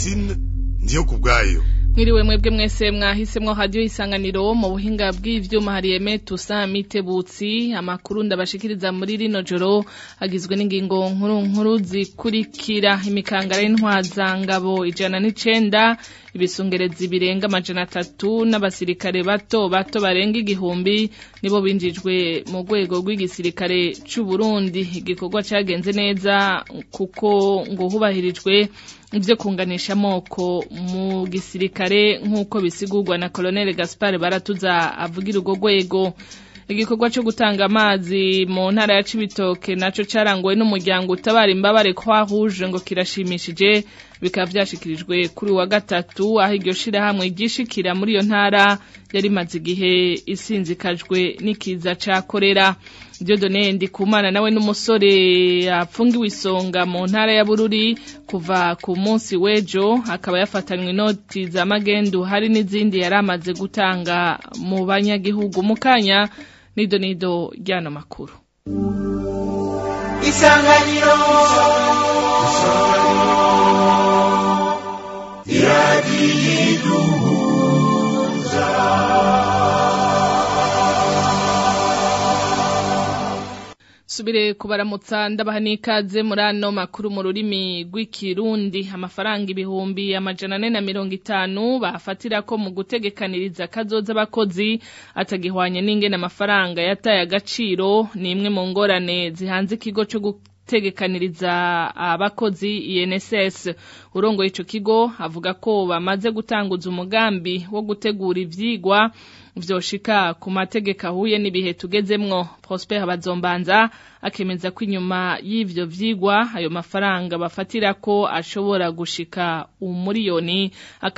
Francine ndiyo kubwayo Mwiriwe mwebwe mwese mwahisemwo radio isanganiro mu buhinga bw'ivyuma hariyeme tusa mitebutsi amakuru ndabashikiriza muri rino joro agizwe n'ingingo nkuru nkuru zikurikira imikangara y'intwaza ngabo ijana n'icenda ibisungerezi birenga amajana atatu n'abasirikare bato bato barenga igihumbi nibo binjijwe mu rwego rw'igisirikare c'u Burundi igikorwa cagenze neza kuko ngo hubahirijwe ivyo kunganisha amoko mu gisirikare nk'uko bisigurwa na Colonel Gaspar Baratuza avugira urwo rwego igikorwa cyo gutanga amazi mu ntara ya Cibitoke naco carangowe n'umuryango utabara imbabare kwa rouge ngo kirashimishije bikaba vyashikirijwe kuri wa gatatu aho iryo shirahamwe ryishikira muri iyo ntara yari maze igihe isinzikajwe n'ikiza ca korera Dieudonne Ndikumana nawe n'umusore yapfungiwe isonga mu ntara ya Bururi kuva ku munsi w'ejo akaba yafatanywe inoti za magendu hari n'izindi yari amaze gutanga mu banyagihugu mu kanya nido nido ryano makuru isanganiro subire kubaramutsa ndabaha n'ikaze muri ano makuru mu rurimi rw'ikirundi amafaranga ibihumbi amajana ane na mirongo itanu bafatira ko mu gutegekaniriza kazoza abakozi atagihwanye n'ingene amafaranga yataye agaciro ni imwe mu ngorane zihanze ikigo cyo gutegekaniriza abakozi INSS urongoye ico kigo avuga ko bamaze gutanguza umugambi wo gutegura ivyigwa vyoshika ku mategeko ahuye n'ibihe tugezemwo Prosper Bazombanza akemeza ko inyuma y'ivyo vyigwa ayo mafaranga bafatira ko ashobora gushika umuriyoni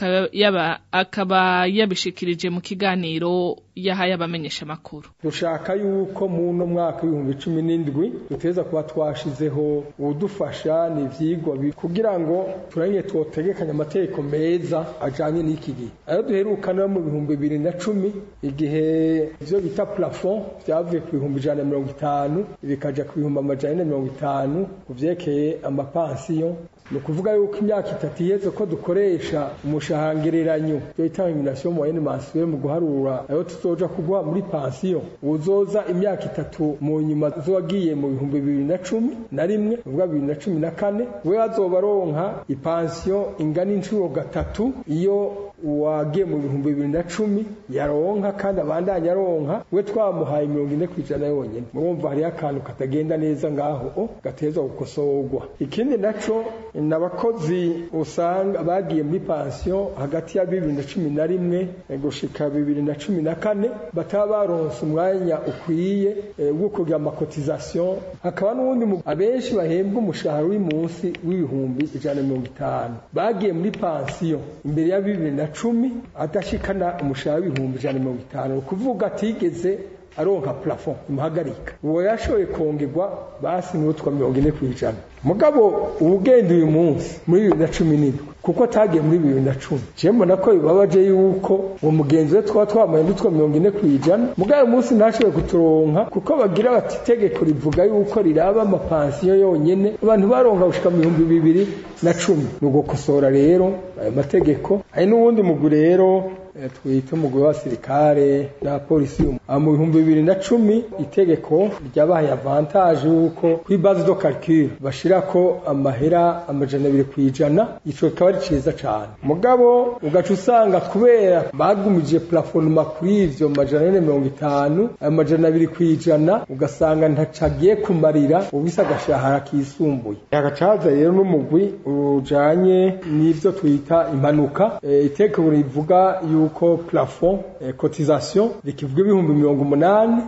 akaba, akaba yabishikirije mu kiganiro yahaye abamenyesha makuru dushaka yuko mu no mwaka w'ibihumbi cumi n'indwi duteza kuba twashizeho udufasha n'ivyigwa kugira ngo turanye twotegekanya amategeko meza ajanye n'iki gihe ayo duherukana mu bihumbi bibiri na cumi igihe ivyo bita plafond vyavuye ku bihumbi ijana na mirongo itanu bikaja ku bihumbi amajana ane na mirongo itanu ku vyerekeye amapansiyo ni ukuvuga yuko imyaka itatu iheze ko dukoresha umushahangereranyo yo itaminasiyo moyenne mensuelle mu guharura ayo tuzoja kugwa muri pansiyo uzoza imyaka itatu mu nyuma zowagiye mu bihumbi bibiri na cumi na rimwe uvuga bibiri na cumi na kane we azoba aronka ipansiyo ingana inshuro gatatu iyo uwagiye mu bihumbi bibiri na cumi yaronka kandi abandanya aronka we twamuhaye mirongo ine ku ijana yonyine murumva hariho akantu katagenda neza ngaho gateza gukosorwa ikindi naco ni abakozi usanga bagiye muri pansiyo hagati ya bibiri na cumi na rimwe gushika bibiri na cumi na kane bataba baronse umwanya ukwiye wo kugira amakotizasiyo hakaba n'uwundi abenshi bahembwa umushahara uri munsi w'ibihumbi ijana na mirongo itanu bagiye muri pansiyo imbere ya bibiri na cumi adashikana umushahara w'ibihumbi ijana na mirongo itanu ni ukuvuga atigeze aronka plafond imuhagarika uwo yashoboye kongerwa basi n'utwa mirongo ine ku ijana mugabo ubugenda uyu munsi muri bibiri na cumi n'indwi kuko atagiye muri bibiri na cumi je mbona ko bibabaje yuko uwo mugenzi we twaba twamaye n'utwa mirongo ine ku ijana mugabo uyu munsi ntashoboye kuturonka kuko bagira bati itegeko rivuga yuko riraba amapansiyo yonyene abantu baronka gushika mu bihumbi bibiri na cumi ni ugukosora rero ayo mategeko hari n'uwundi mugwi rero twita umugwi w'abasirikare na polisi mu bihumbi bibiri na cumi itegeko ryabaye avantage yuko kuri base do calcul bashirako amahera amajana abiri ku ijana ico kikaba ari ciza cane mugabo ugaca usanga kubera bagumije plafonema kuri ivyo majana ane mirongo itanu ayo majana abiri ku ijana ugasanga ntacagiye kumarira ubisa agashahara kisumbuye hagacaza rero n'umugwi ujanye n'ivyo twita impanuka itegeko rivuga yuko plafond cotisation rikivuga ibihumbi mirongo umunani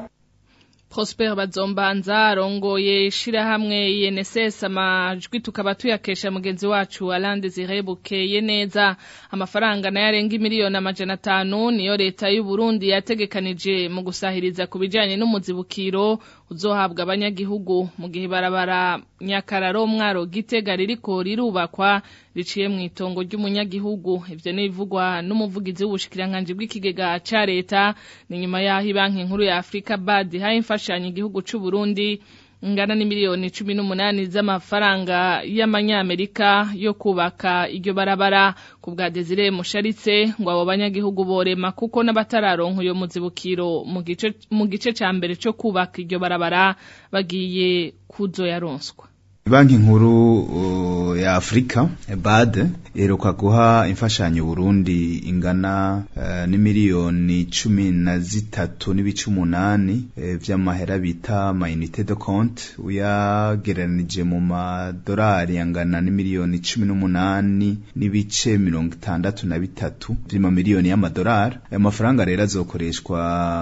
Prosper Bazombanza arongoye ishirahamwe INSS amajwi tukaba tuyakesha mugenzi wacu Alande Zirebukeye neza amafaranga nayo arenga miliyoni amajana atanu niyo leta y'u Burundi yategekanije mu gusahiriza ku bijanye n'umuzibukiro uzohabwa abanyagihugu mu gihe barabara nyakararo mwaro gitega ririko rirubakwa riciye mu itongo ry'umunyagihugu ivyo nibivugwa n'umuvugizi w'ubushikiranganji bw'ikigega ca leta ni nyuma yaho banki nkuru ya Afrika BAD haye imfashanyo igihugu c'u Burundi ngana n'imiliyoni cumi n'umunani z'amafaranga y'amanyamerika yo kubaka iryo barabara ku bwa Desire Musharitse ngo abo banyagihugu borema kuko n'abatararonka iyo muzibukiro mu gice mu gice ca mbere cyo kubaka iryo barabara bagiye kuzoyaronswa Banki nkuru uh, ya Afrika BAD iheruka guha imfashanyo Burundi ingana uh, n'imiliyoni cumi na zitatu n'ibice umunani uh, vy'amahera bita ma unité de compte uyagereranije mu madolari angana n'imiliyoni cumi n'umunani n'ibice mirongo itandatu na bitatu vy'ama miliyoni y'amadolari ayo mafaranga rero azokoreshwa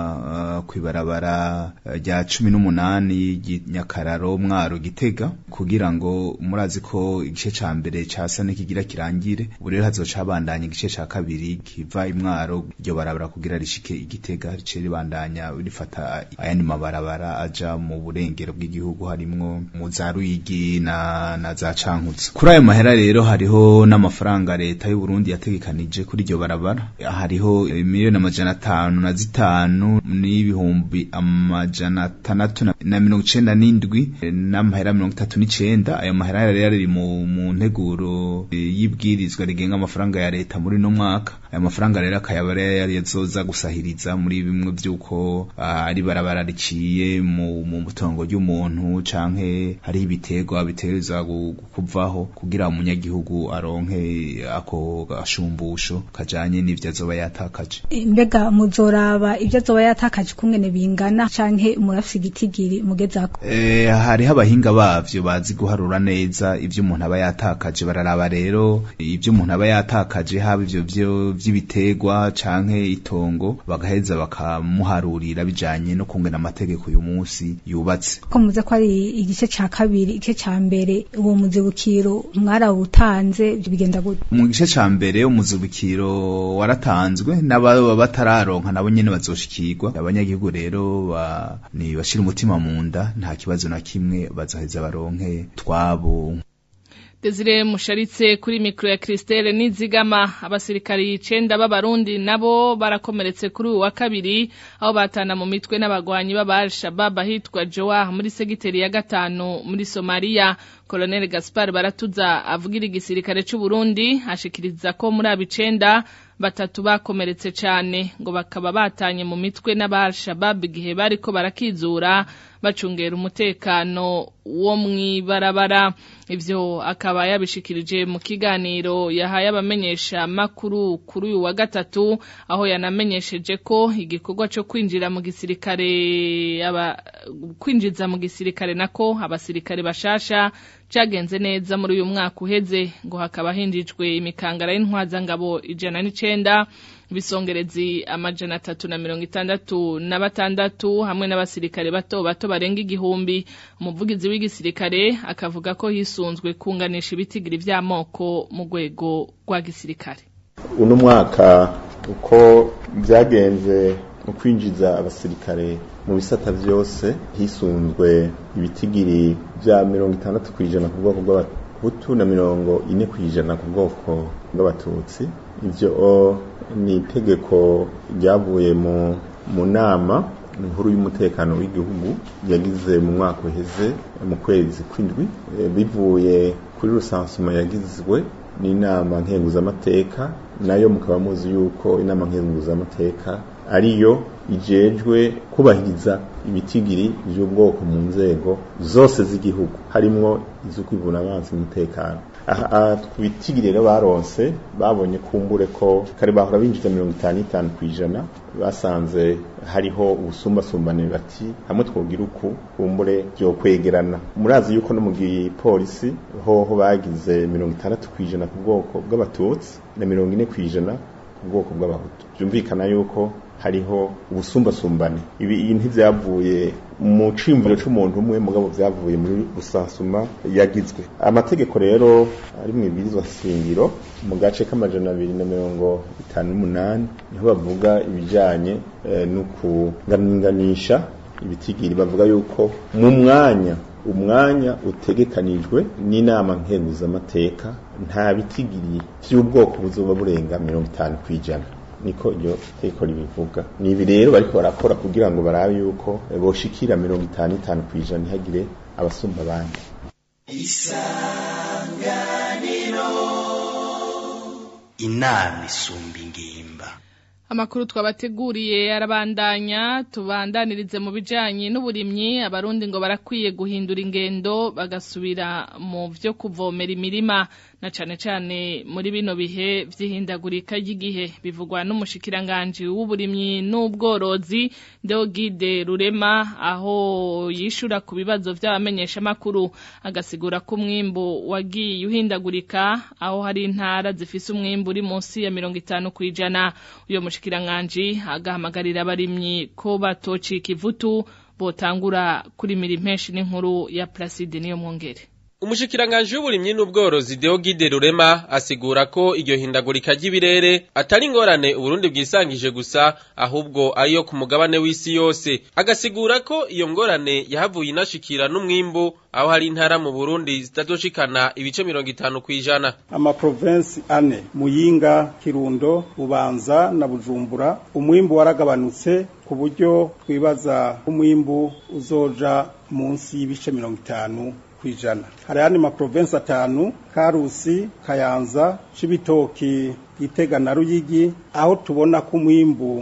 uh, kw'ibarabara rya cumi n'umunani Nyakararo Mwaro Gitega kugira ngo murazi ko igice ca mbere casa n'ikigira kirangire ubu rero hazoca habandanya igice ca kabiri kiva imwaro iryo barabara kugira rishike igitega rice ribandanya rifata ayandi mabarabara aja mu burengero bw'igihugu harimwo mu za Ruyigi na, na za Cankutse kuri ayo mahera rero hariho n'amafaranga leta y'u Burundi yategekanije kuri iryo barabara hariho miliyoni amajana atanu na zitanu n'ibihumbi amajana atandatu na mirongo icenda n'indwi n'amahera mirongo itatu n'icenda ayo mahera rero ari mu mu nteguro y'ibwirizwa rigenga amafaranga ya leta muri no mwaka ayo mafaranga rero akayaba yari yazoza gusahiriza muri bimwe vy'uko ari barabara riciye mu mu butongo ry'umuntu canke hariho ibiterwa bitereza kuvaho kugira umunyagihugu aronke ako gashumbusho kajanye n'ivyo azoba yatakaje mbega muzoraba ivyo azoba yatakaje kungene bingana canke murafise igitigiri mugezako eh hariho abahinga bavyo bazi guharura neza ivyo umuntu aba yatakaje bararaba rero ivyo umuntu aba yatakaje haba ivyo vyo vy'ibiterwa canke itongo bagaheza bakamuharurira bijanye no kungena amategeko uyu munsi yubatse ko muze ko ari igice ca kabiri igice ca mbere uwo muzibukiro mwarawutanze bigenda gute mu gice ca mbere umuzibukiro waratanzwe n'ababa batararonka nabo nyene bazoshikirwa abanyagihugu rero ba, ni bashira umutima mu nda nta kibazo na kimwe bazaheza baronke twabo Desire musharitse kuri mikro ya Christelle nizigama abasirikari icenda b'abarundi nabo barakomeretse kuri uwa kabiri aho batana mu mitwe n'abagwanyi b'aba Shabab ahitwa Joa muri segiteri ya gatanu muri Somalia Colonel Gaspar Baratuza avugira igisirikare c'u Burundi ashikiriza ko muri abicenda batatu bakomeretse cane ngo bakaba batanye mu mitwe n'aba Shabab igihe bariko barakizura bacungera umutekano wo mwibarabara ivyo akaba yabishikirije mu kiganiro yahaye abamenyesha makuru kuri uyu wa gatatu aho yanamenyesheje ko igikorwa cyo kwinjira mu gisirikare aba kwinjiza mu gisirikare nako abasirikare bashasha cagenze neza muri uyu mwaka uheze ngo hakaba hinjijwe imikangara y'intwazangabo ijana n'icenda ibisongerezi amajana atatu na mirongo itandatu na batandatu hamwe n'abasirikare bato bato barenga igihumbi umuvugizi w'igisirikare akavuga ko hisunzwe kunganisha ibitigiri vy'amoko mu rwego rwa gisirikare uno mwaka uko byagenze mu kwinjiza abasirikare mu bisata byose hisunzwe ibitigiri bya mirongo itandatu ku ijana ku bwoko bw'abahutu na mirongo ine ku ijana ku bwoko bw'abatutsi ibyo ni itegeko ryavuye mu nama inkuru y'umutekano w'igihugu yagize mu mwaka uheze mu kwezi kw'indwi bivuye kuri rusansuma yagizwe n'inama nkenguzamateka nayo mukaba muzi yuko inama nkenguzamateka ariyo ijejwe kubahiriza ibitigiri by'ubwoko mu nzego zose z'igihugu harimwo izo kwivuna abanzi umutekano aha twitigiri rero baronse babonye kumbure ko kare bahora binjiza mirongo itanu n'itanu ku ijana basanze hariho ubusumbasumbane bati hamwe twogira uku kumbure byo kwegerana murazi yuko no mu gipolisi hoho bagize mirongo itandatu ku ijana ku bwoko bw'abatutsi na mirongo ine ku ijana ku bwoko bw'abahutu byumvikana yuko hariho ubusumbasumbane ibi ntivyavuye mu cimviro c'umuntu umwe mugabo vyavuye muri rusansuma yagizwe amategeko rero ari mu ibirizwa shingiro mu gace k'amajana abiri na mirongo itanu n'umunani niho bavuga ibijanye eh, no kuganisha ibitigiri bavuga yuko mu mwanya umwanya utegekanijwe n'inama nkenguzamateka nta bitigiri vy'ubwoko buzoba burenga mirongo itanu kw'ijana niko iryo teko ribivuga ni ibi rero bariko barakora kugira ngo barabe yuko boshikira mirongo itanu itanu kw'ijana ntihagire abasumba abandi inama isumba ingimba Amakuru twabateguriye arabandanya tubandanirize mu bijanye n'uburimyi abarundi ngo barakwiye guhindura ingendo bagasubira mu vyo kuvomera imirima na cane cane muri bino bihe vy'ihindagurika ry'igihe bivugwa n'umushikiranganje w'uburimyi n'ubworozi Deogide Rurema aho yishura ku bibazo vy'abamenyesha makuru agasigura ko umwimbu wagiye uhindagurika aho hari intara zifise umwimbu uri munsi ya 50 kwijana uyo mushikiranganje agahamagarira abarimyi ko batocika ivutu botangura kurimira impeshi n'inkuru ya Placide niyo mwongere Umushikiranganje w'uburimyi n'ubworozi Deogide Rurema asigura ko iryo hindagurika ry'ibirere atari ingorane Uburundi bwisangije gusa ahubwo ariyo ku mugabane w'isi yose agasigura ko iyo ngorane yahavuye inashikira n'umwimbu aho hari intara mu Burundi zitadoshikana ibice mirongo itanu kwijana amaprovensi ane Muyinga Kirundo Bubanza na Bujumbura umwimbu waragabanutse ku buryo twibaza umwimbu uzoja munsi y'ibice mirongo itanu kwijana hari ayandi maprovensi atanu karusi kayanza cibitoki gitega na ruyigi aho tubona ko umwimbu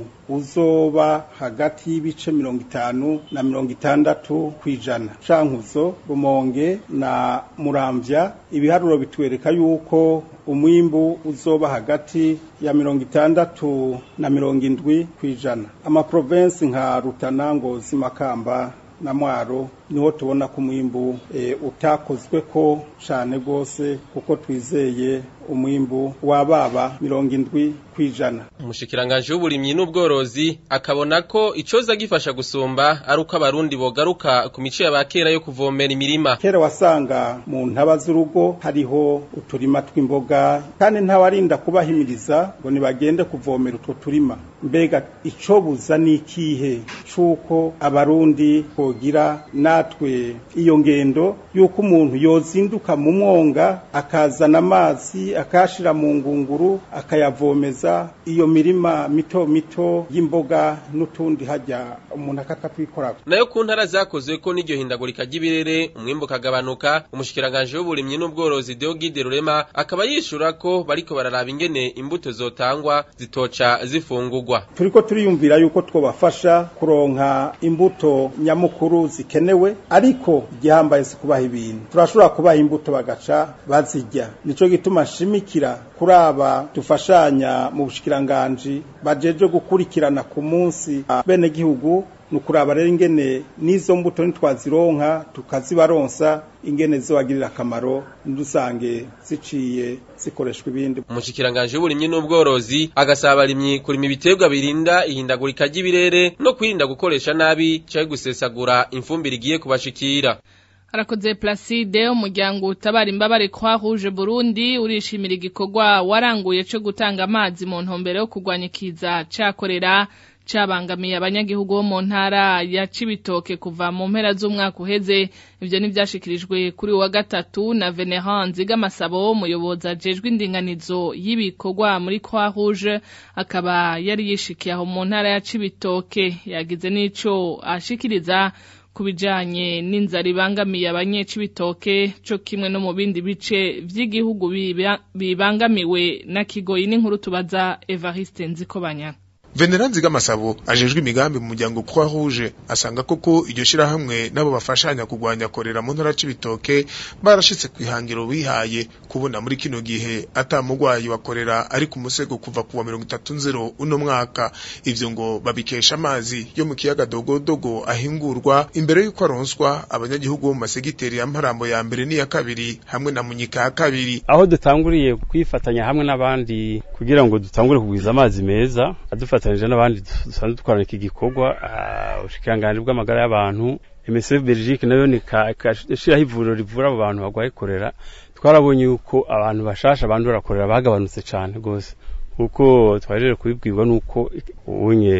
uzoba hagati y'ibice mirongo itanu na mirongo itandatu kwijana cankuzo rumonge na muramvya ibiharuro bitwereka yuko umwimbu uzoba hagati ya mirongo itandatu na mirongo indwi kwijana amaprovensi nka rutana ngozi makamba na mwaro niho tubona ko umwimbu e, utakozwe ko cane gose kuko twizeye umwimbu wababa mirongo indwi kwijana umushikiranganje w'uburimyi n'ubworozi akabona ko icoza gifasha gusumba ari uko abarundi bogaruka ku mico y'abakera yo kuvomera imirima kera wasanga mu ntaba z'urugo hariho uturima tw'imboga kandi ntawarinda kubahimiriza ngo nibagende kuvomera utwo turima mbega icobuza n'ikihe c'uko abarundi bogira natwe iyo ngendo yuko umuntu yozinduka mu mwonga akazana amazi akashira mu ngunguru akayavomeza iyo mirima mito mito y'imboga n'utundi hajya umuntu akakatwikorako nayo ku ntara zakozwe ko n'iryo hindagurika ry'ibirere umwimbu ukagabanuka umushikiranganje w'uburimyi n'ubworozi Deogide Rurema akaba yishura ko bariko bararaba ingene imbuto zotangwa zitoca zifungurwa turiko turiyumvira yuko twobafasha kuronka imbuto nyamukuru zikenewe ariko igihambaye si kubaha ibintu turashobora kubaha imbuto bagaca bazirya nico gituma nshimikira kuri aba dufashanya mu bushikiranganji bajeje gukurikirana ku munsi bene gihugu nukuraba rero ingene n'izo mbuto nitwazironka tukazibaronsa ingene zibagirira akamaro ndusange ziciye zikoreshwa ibindi umushikiranganje w'uburimyi n'ubworozi agasaba abarimyi kurima ibiterwa birinda ihindagurika ry'ibirere no kwirinda gukoresha nabi canke gusesagura imfumbire igiye kubashikira Arakoze Placide umuryango utabara imbabare kwa Rouge Burundi urishimira igikorwa waranguye cyo gutanga amazi mu ntumbero yo kurwanya ikiza cakorera cabangamiye abanyagihugu bo mu ntara ya Cibitoke kuva mu mpera z'umwaka uheze ivyo nivyashikirijwe kuri wa gatatu na Venerand Zigamasabo umuyobozi ajejwe indinganizo y'ibikorwa muri Croix Rouge akaba yari yishikiye aho mu ntara ya Cibitoke yagize n'ico ashikiriza kubijanye n'inzara ibangamiye abanyecibitoke co kimwe no mu bindi bice vy'igihugu bibangamiwe na kigoyi n'inkuru tubaza Evariste Nzikobanya Veneranzi Gamasabo ajejwe imigambi mu muryango Croix Rouge asanga koko iryo shirahamwe nabo bafashanya kugwanya korera mu ntara c'ibitoke barashitse kwihangiro bihaye kubona muri kino gihe atamugwayi wakorera ari ku musego kuva kuwa 30 uno mwaka ivyo ngo babikesha amazi yo mu kiyaga dogodogo ahingurwa imbere yuko aronswa abanyagihugu mu masegiteri ya Mparambo ya mbere n'iya kabiri hamwe na Munyika ya kabiri aho dutanguriye kwifatanya hamwe n'abandi kugira ngo dutangure kugwiza amazi meza adufata dufatanyije n'abandi dusanzwe dukorana iki gikorwa ubushikiranganji bw'amagara y'abantu MSF Belgique nayo ni kashiraho ivuriro rivura abo bantu bagwaye korera twarabonye yuko abantu bashasha bandura korera bagabanutse cyane gose kuko twajeje kubibwirwa nuko unye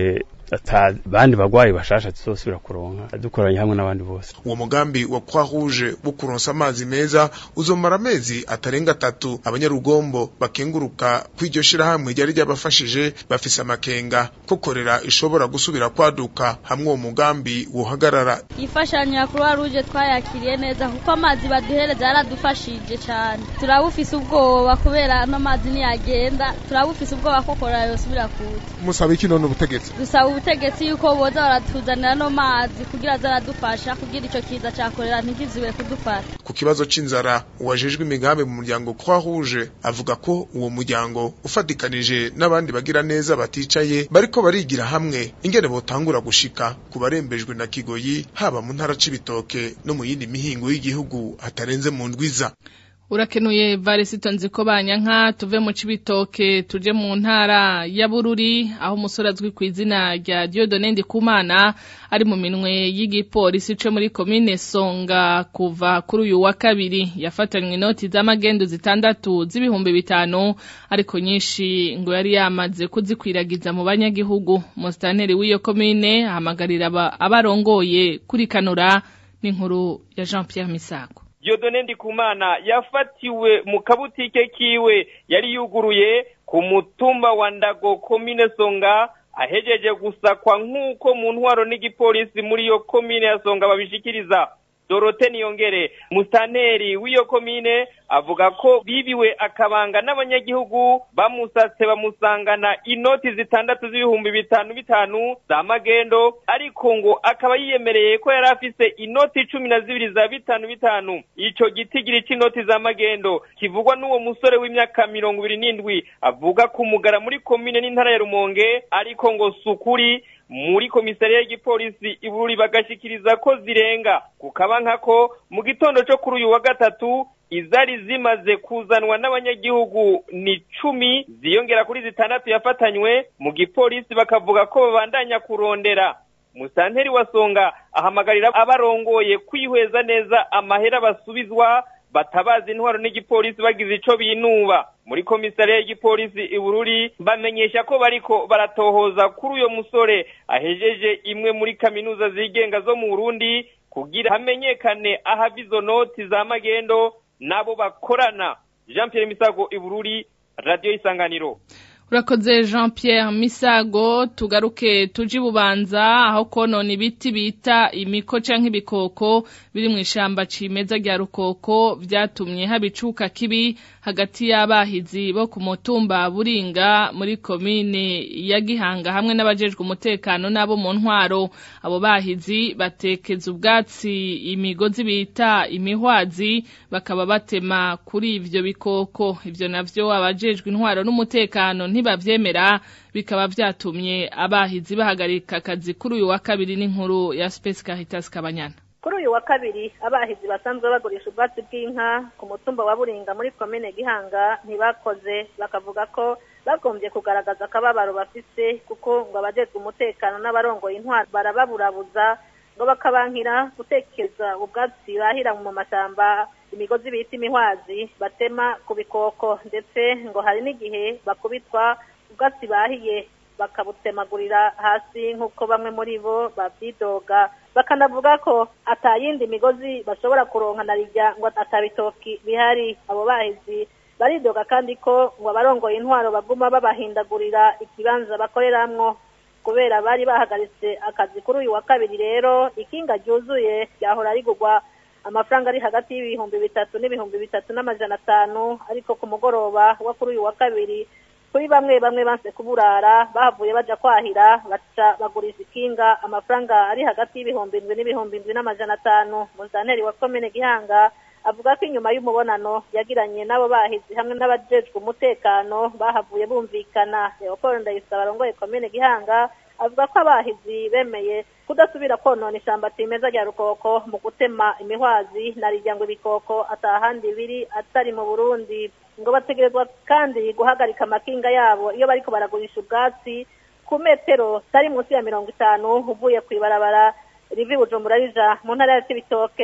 ata bandi bagwayi bashasha tuzosubira kuronka dukoranye hamwe n'abandi bose uwo mugambi wa Croix Rouge wo kuronsa amazi meza uzomara amezi atarenga atatu abanyarugombo bakenguruka kw'iryo shirahamwe ryari ryabafashije bafise amakenga ko korera ishobora gusubira kwaduka hamwe uwo mugambi wohagarara ifashanyo ya Croix Rouge twayakiriye neza kuko amazi baduhereza yaradufashije cyane turabufise ubwoba kubera ano mazi niyagenda turabufise ubwoba ko korera yosubira kuza musaba iki none ubutegetsi dusaba ubutegetsi yuko boza baratuzanira no mazi kugira zaradufasha kugira ico kiza ca korera ntikizube kudufata ku kibazo c'inzara uwajejwe imigambi mu muryango Croix Rouge avuga ko uwo muryango ufatikanije n'abandi bagira neza baticaye bariko barigira hamwe ingene botangura gushika ku barembejwe na Kigoyi haba mu ntara c'ibitoke no mu yindi mihingo y'igihugu hatarenze mu ndwiza urakenuye varisito nziko banyanka tuve mu cibitoke tuje mu ntara ya Bururi aho umusore azwi ku izina rya Dieudonne Ndikumana ari mu minwe y'igipolisi co muri komine Songa kuva kuri uyu wa kabiri yafatanywe inoti z'amagendo zitandatu z'ibihumbi bitanu ariko nyinshi ngo yari yamaze kuzikwiragiza mu banyagihugu mustaneri w'iyo komine ahamagarira abarongoye kurikanura n'inkuru ya Jean Pierre Misago Dieudonne Ndikumana yafatiwe mu kabutike kiwe yari yuguruye ku mutumba wa Ndago komine Songa ahejeje gusakwa nk'uko mu ntwaro n'igipolisi muri iyo komine ya Songa babishikiriza Dorote Niyongere mustaneri w'iyo komine avuga ko bibiwe akabanga n'abanyagihugu bamusatse bamusangana inoti zitandatu z'ibihumbi bitanu bitanu za magendo ariko ngo akaba yiyemereye ko yari afise inoti cumi na zibiri za bitanu bitanu ico gitigiri c'inoti za magendo kivugwa n'uwo musore w'imyaka mirongo ibiri n'indwi avuga kumugara muri komine n'intara ya Rumonge ariko ngo sukuri muri komisariya y'igipolisi ibururi bagashikiriza ko zirenga kukaba nkako mu gitondo cyo kuri uyu wa gatatu izari zimaze kuzanwa n'abanyagihugu ni cumi ziyongera kuri zitandatu yafatanywe mu gipolisi bakavuga ko babandanya kurondera musanteri wa songa ahamagarira abarongoye kwihweza neza amahera basubizwa batabaza intwaro n'igipolisi bagize ico binuba muri komisariya y'igipolisi ibururi bamenyesha ko bariko baratohoza kuri uyo musore ahejeje imwe muri kaminuza zigenga zo mu Burundi kugira hamenyekane ahava izo noti za magendo nabo bakorana Jean Pierre Misago ibururi radio isanganiro urakoze jean Pierre misago tugaruke tuji bubanza aho konona ibiti bita imiko canke ibikoko biri mu ishamba cimeza rya rukoko vyatumye haba icuka kibi hagati y'abahizi bo ku mutumba buringa muri komine ya gihanga hamwe n'abajejwe umutekano n'abo mu ntwaro abo bahizi batekeza ubwatsi imigozi bita imihwazi bakaba batema kuri ivyo bikoko ivyo navyo abajejwe intwaro n'umutekano ntibavyemera bikaba vyatumye abahizi bahagarika akazi kuri uyu wa kabiri n'inkuru ya Space Caritas Kabanyana kuri uyu wa kabiri abahizi basanzwe bagurisha ubwatsi bw'inka ku mutumba wa buringa muri komine gihanga ntibakoze bakavuga ko bagombye kugaragaza akababaro bafise kuko ngo abajejwe umutekano n'abarongoye intwaro barababurabuza ngo bakabankira gutekeza ubwatsi bahira mu mashyamba imigozi bita imihwazi batema ku bikoko ndetse ngo hari n'igihe bakubitwa ubwatsi bahiye bakabutemagurira hasi nk'uko bamwe muri bo babyidoga bakanavuga ko atayindi migozi bashobora kuronka na rijya ngo atabitoki bihari abo bahizi baridoga kandi ko ngo abarongoye intwaro baguma babahindagurira ikibanza bakoreramwo kubera bari bahagaritse akazi kuri uyu wa kabiri rero ikinga ryuzuye ryahora rigurwa amafaranga ari hagati y'ibihumbi bitatu n'ibihumbi bitatu n'amajana atanu ariko ku mugoroba wa kuri uyu wa kabiri kuri bamwe bamwe banse kuburara bahavuye baja kwahira baca bagurisha ikinga amafaranga ari hagati y'ibihumbi indwi n'ibihumbi indwi n'amajana atanu muzanteri wa komine gihanga avuga ko inyuma y'umubonano yagiranye n'abo bahizi hamwe n'abajejwe umutekano bahavuye bumvikana leopold ndayisaba arongoye komine gihanga avuga ko abahizi bemeye kudasubira konona ishamba cimeza rya rukoko mu gutema imihwazi na rirya ngo ibikoko atahandi biri atari mu burundi ngo bategerezwa kandi guhagarika amakinga yabo iyo bariko baragurisha ubwatsi ku metero tari munsi ya mirongo itanu uvuye kw'ibarabara rivi bujumbura rija mu ntara ya cibitoke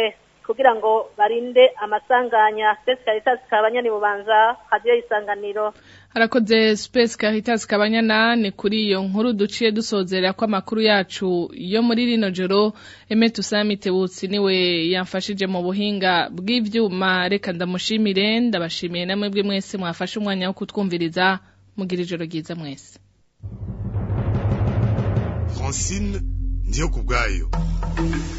kugira ngo barinde amasanganya Space Caritas kabanyani bubanza radio isanganiro harakoze Space Caritas kabanyana ni kuri iyo nkuru duciye dusozera ko amakuru yacu yo muri rino joro Eme Tusamite Butsi niwe yamfashije mu buhinga bw'ivyuma reka ndamushimire ndabashimiye namwe bwe mwese mwafashe umwanya wo kutwumviriza mugira ijoro ryiza mwese Francine ndiyo kubwayo